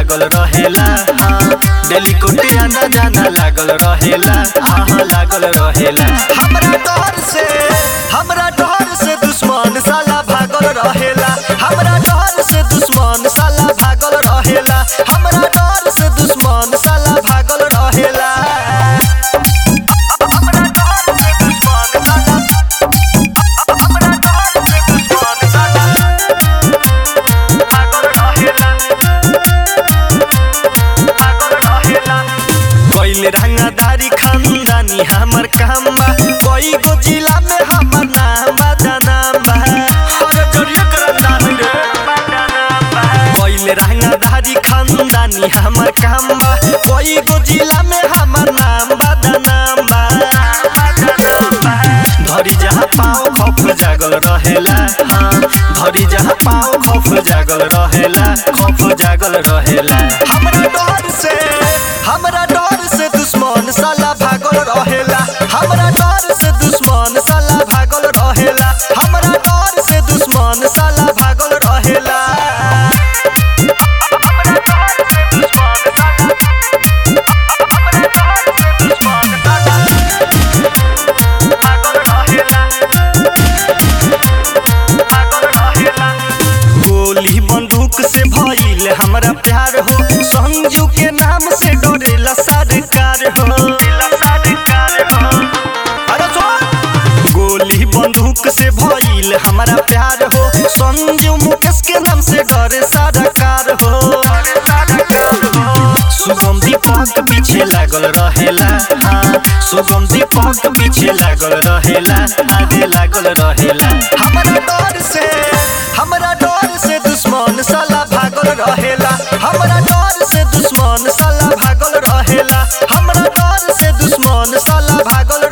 लागल रहेला हाँ डेली कुटे आना जाना लागल रहेला हाँ लागल रहेला हमरा डर से हमरा डर से दुश्मन साला भागल रहेला हमरा डर से दुश्मन साला भागल रहेला हमरा डर से दुश्मन साला भागल रहेला हमरा डर से दुश्मन साला हमरा डर से दुश्मन साला भागल रहेला भागल रहेला कोइल रंगदारी खानदानी हमर काम बा कोई गो जिला में हमर नाम बा जनाम बा अरे जरिया करंदा रे कोइल रंगदारी खानदानी हमर काम बा कोई गो जिला में हमर नाम बा जनाम बा धरी जहाँ पाओ खौफ जागल रहेला हाँ धरी जहाँ पाओ खौफ जागल रहेला खौफ जागल रहेला हमरा डर से हमरा डर से दुश्मन साला भागल रहेला हमरा डर से दुश्मन साला भागल रहेला हमरा डर से दुश्मन साला भागल रहेला हमरा डर से दुश्मन साला हमरा डर से दुश्मन साला भागल रहेला भागल रहेला गोली बंदूक से भइल हमरा प्यार हो संजू के नाम से डरेला सरकार हो अरे सुन! गोली बंदूक से भइल हमरा प्यार हो संजू मुकेश के नाम से डरे सरकार हो सुगम दीपक पीछे लागल रहेला हाँ सुगम दीपक पीछे लागल रहेला आगे लागल रहेला हमरा डर से हमरा डर से दुश्मन साला भागल रहेला हमरा डर से दुश्मन साला भागल रहेला हमरा डर से दुश्मन साला भागल